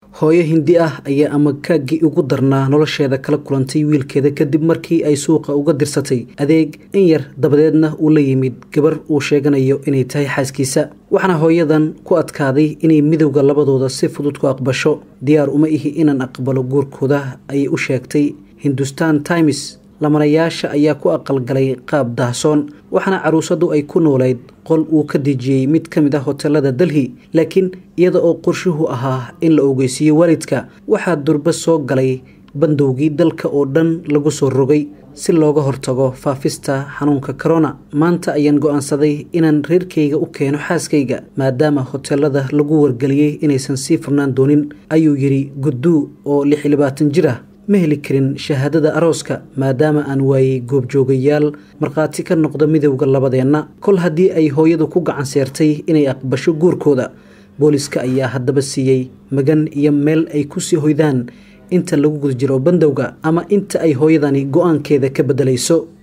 hooyo hindi ah ayaa amakaagii ugu darnaa nolosheeda kala kulantay wiilkeeda kadib markii ay suuqa uga dirsatay adeeg in yar dabadeedna uu la yimid gabar uu sheeganayo inay tahay xaaskiisa waxaana hooyadan ku adkaaday inay midowda labadooda si fudud ku aqbasho diyaar uma ihi inaan aqbalo guurkooda ayay u sheegtay hindustan times lamanayaasha ayaa ku aqalgalay qaab daahsoon waxaana caruusadu ay ku noolayd qol uu ka dejiyey mid ka mid ah hotelada delhi laakiin iyada oo qorshuhu ahaa in la ogeysiiyo waalidka waxaa durba soo galay bandowgii dalka oo dhan lagu soo rogay si looga hortago faafista xanuunka corona maanta ayaan go-aansaday inaan reerkayga u keeno xaaskayga maadaama hotelada lagu wargeliyey inaysan sii furnaan doonin ayuu yidhi gudduu oo lix iyo labaatan jir ah ma heli karin shahaadada arooska maadaama aan waayey goobjoogayaal markhaati ka noqda midowda labadeenna kol haddii ay hooyadu ku gacan seertay inay aqbasho guurkooda booliska ayaa haddaba siiyey magan iyo meel ay kusii hoydaan inta lagu guda jiro bandowga ama inta ay hooyadani go-aankeeda ka beddelayso